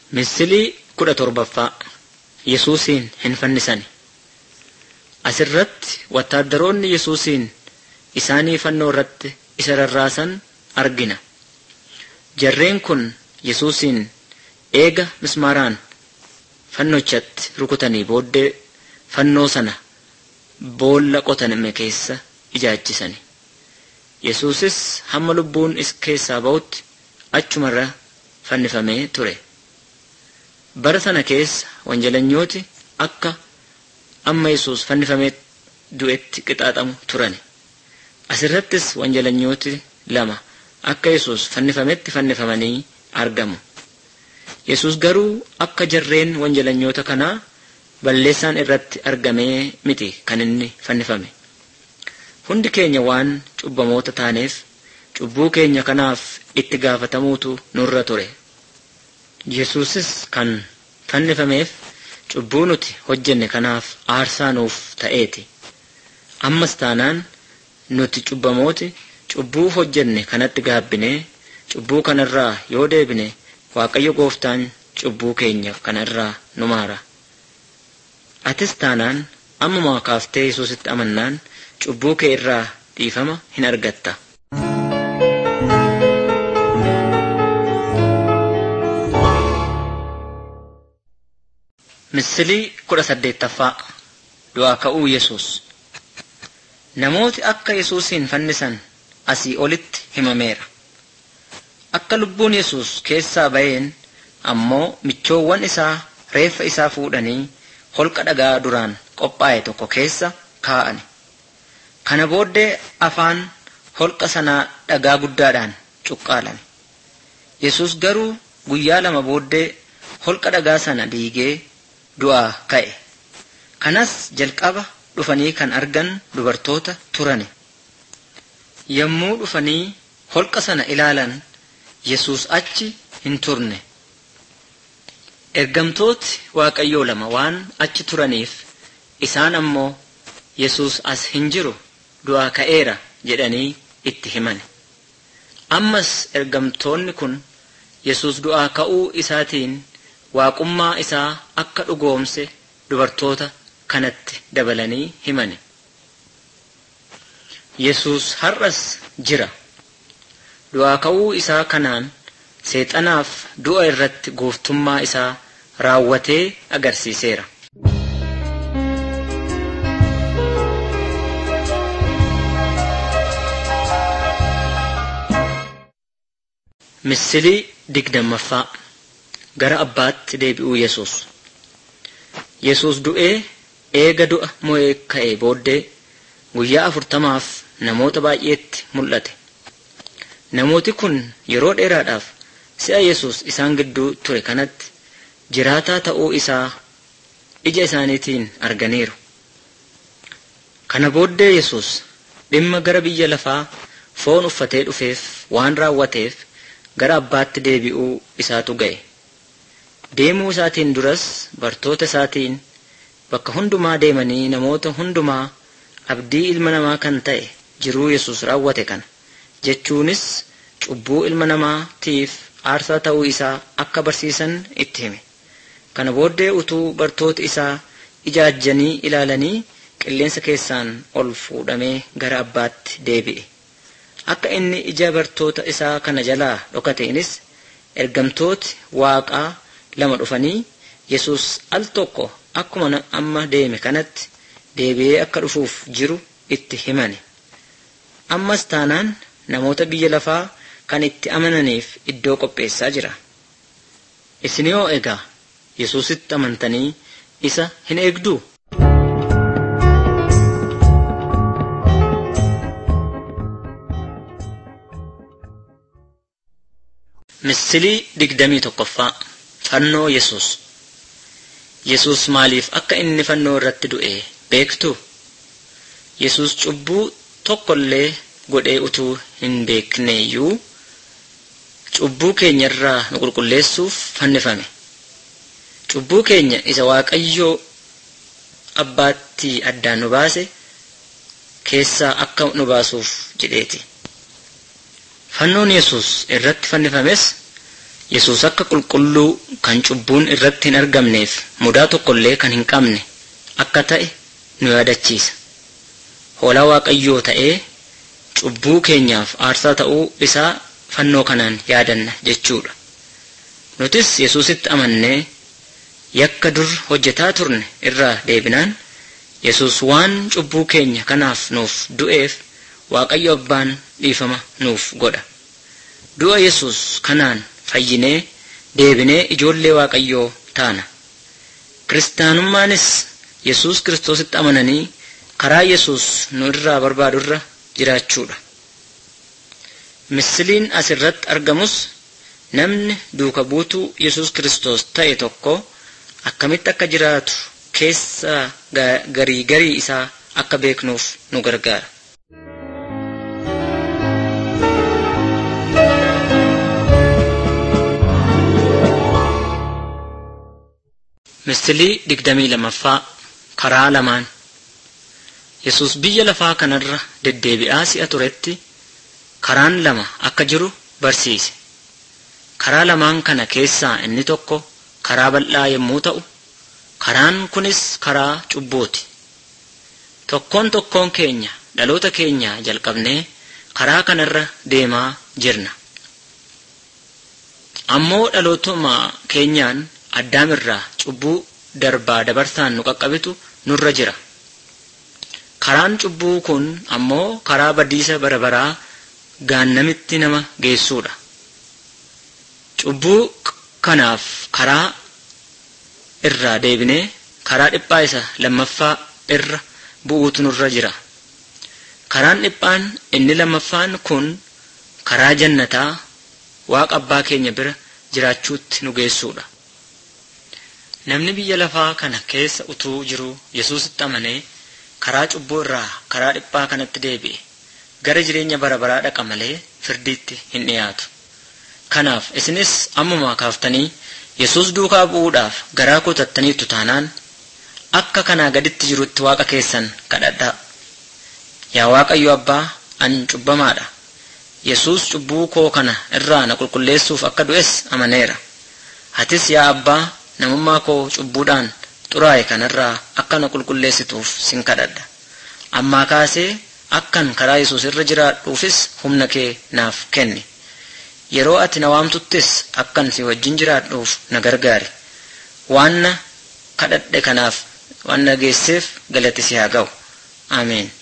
Misilii kudha torbaffaa Yesuusiin hin fannisani. Asirratti wattaaddaroonni Yesuusiin isaanii fannoo irratti isa rarraasan argina. Jarreen kun Yesuusiin eega mismaaraan fannochatti rukutanii booddee fannoo sana boolla qotame keessa ijaajjisani. Yesuusis hamma lubbuun is keessaa ba'utti achumarra fannifamee ture. Bara sana keessa wanjalanyooti akka amma Yesuus fannifamee du'etti qixaaxamu turani. Asirrattis wanjalanyooti lama akka Yesuus fannifametti fannifamanii argamu. Yesuus garuu akka jarreen wanjalanyoota kanaa balleessaan irratti argamee miti kan inni fannifame. Hundi keenya waan cubbamoota taaneef cubbuu keenya kanaaf itti gaafatamuutu nurra ture. Yesuusis kan fannifameef cubbuu nuti hojjenne kanaaf aarsaa nuuf ta'eeti. Ammas taanaan nuti cubbamooti cubbuu hojjenne kanatti gaabbinee cubbuu kanarraa yoo deebine Waaqayyo gooftaan cubbuu keenya kanarraa nu maara. Atis taanaan ammumaa kaaftee Yesuusitti amannaan cubbuu kee irraa dhiifama hin argatta. Misilii kudha saddeettaffaa Du'aa ka'uu Yesuus Namooti akka Yesuusiin fannisan asii olitti himameera. Akka lubbuun Yesuus keessaa ba'een ammoo michoowwan isaa reeffa isaa fuudhanii holqa dhagaa duraan qophaa'e tokko keessa kaa'ani. Kana booddee afaan holqa sanaa dhagaa guddaadhaan cuqqaalame. Yesuus garuu guyyaa lama booddee holqa dhagaa sana diigee du'aa ka'e. Kanas jalqaba dhufanii kan argan dubartoota turani. Yommuu dhufanii holqa sana ilaalan Yesuus achi hin turne. Ergamtooti Waaqayyoo lama waan achi turaniif isaan ammoo Yesuus as hin jiru du'aa ka'eera jedhanii itti himan. Ammas ergamtoonni kun Yesuus du'aa ka'uu isaatiin waaqummaa isaa akka dhugoomse dubartoota kanatti dabalanii himani. Yesuus har'as jira. Du'aa ka'uu isaa kanaan seexanaaf du'a irratti gooftummaa isaa raawwatee agarsiiseera. Misilii digdammaffaa gara abbaatti deebi'uu Yesuus. Yesuus du'ee eega du'a mo'ee ka'ee booddee guyyaa afurtamaaf namoota baay'eetti mul'ate. Namooti kun yeroo dheeraadhaaf si'a Yesuus isaan gidduu ture kanatti jiraataa ta'uu isaa ija isaaniitiin arganiiru. Kana booddee Yesuus dhimma gara biyya lafaa foon uffatee dhufeef waan raawwateef gara abbaatti deebi'uu isaatu ga'e. Deemuu isaatiin duras bartoota isaatiin bakka hundumaa deemanii namoota hundumaa abdii ilma namaa kan ta'e jiruu Yesuus raawwate kana jechuunis cubbuu ilma namaatiif aarsaa ta'uu isaa akka barsiisan itti hime. Kana booddee utuu bartoota isaa ijaajjanii ilaalanii qilleensa keessaan ol fuudhamee gara abbaatti deebi'e. Akka inni ija bartoota isaa kana jalaa dhokateenis ergamtooti waaqaa lama dhufanii Yesuus al tokko akkuma amma deeme kanatti deebi'ee akka dhufuuf jiru itti himani. Ammas taanaan namoota biyya lafaa kan itti amananiif iddoo qopheessaa jira. Isin yoo egaa Yesuusitti amantanii isa hin eegduu? Misilii digdamii tokkoffaa Fannoo Yesuus Yesuus maaliif akka inni fannoo irratti du'e beektu? Yesuus cubbuu tokkollee godhee utuu hin beekneeyyuu cubbuu keenya irraa nu qulqulleessuuf fannifame. Cubbuu keenya isa Waaqayyoo abbaatti addaan nu baase keessaa akka nu baasuuf jedheeti. Fannoon Yesuus irratti fannifames Yesuus akka qulqulluu kan cubbuun irratti hin argamneef mudaa tokkollee kan hin qabne akka ta'e nu yaadachiisa. Hoolaa Waaqayyoo ta'ee cubbuu keenyaaf aarsaa ta'uu isaa fannoo kanaan yaadanna jechuudha. Nutis Yesuusitti amannee yakka dur hojjetaa turne irraa deebinaan Yesuus waan cubbuu keenya kanaaf nuuf du'eef Waaqayyo abbaan dhiifama nuuf godha. Du'a Yesuus kanaan fayyinee deebinee ijoollee Waaqayyoo taana. Kiristaanummaanis Yesuus Kiristoositti amananii karaa Yesuus nu irraa barbaadurra jiraachuudha. Misiliin asirratti argamus namni duuka buutuu Yesuus Kiristoos ta'e tokko akkamitti akka jiraatu keessa garii garii isaa akka beeknuuf nu gargaara. Misilii digdamii lamaffaa karaa lamaan Yesuus biyya lafaa kanarra deddeebi'aa si'a turetti karaan lama akka jiru barsiise. Karaa lamaan kana keessaa inni tokko karaa bal'aa yommuu ta'u, karaan kunis karaa cubbuuti. Tokkoon tokkoon keenya dhaloota keenya jalqabnee karaa kanarra deemaa jirna. Ammoo dhalootuma keenyaan addaamirraa cubbuu darbaa dabarsaan nu qaqqabitu nurra jira. Karaan cubbuu kun ammoo karaa badiisa bara baraa gaannamitti nama geessuudha. Cubbuu kanaaf karaa irraa deebinee karaa dhiphaa isa lammaffaa irra bu'uutu nurra jira. Karaan dhiphaan inni lammaffaan kun karaa jannataa waaqa abbaa keenya bira jiraachuutti nu geessuudha. Namni biyya lafaa kana keessa utuu jiru Yesuusitti amanee karaa cubbuu irraa karaa dhiphaa kanatti deebi'e gara jireenya bara baraa dhaqa malee firdiitti hin dhiyaatu. Kanaaf isinis ammuma kaaftanii Yesuus duukaa bu'uudhaaf garaa kutattaniitu taanaan akka kanaa gaditti jirutti waaqa keessan kadhadhaa. Yaa Waaqayyo Abbaa an cubbamaadha. Yesuus cubbuu koo kana irraa na qulqulleessuuf akka du'es amaneera. Atis yaa Abbaa namummaa koo cubbuudhaan xuraa'e kanarraa akka na qulqulleessituuf sin kadhadha. Ammaa kaasee akkan karaa Yesuus irra jiraadhuufis humna kee naaf kenni. Yeroo ati na waamtuttis akkan si wajjin jiraadhuuf na gargaari. Waan na kadhadhe kanaaf waan na geesseef galati si haa ga'u. Ameen.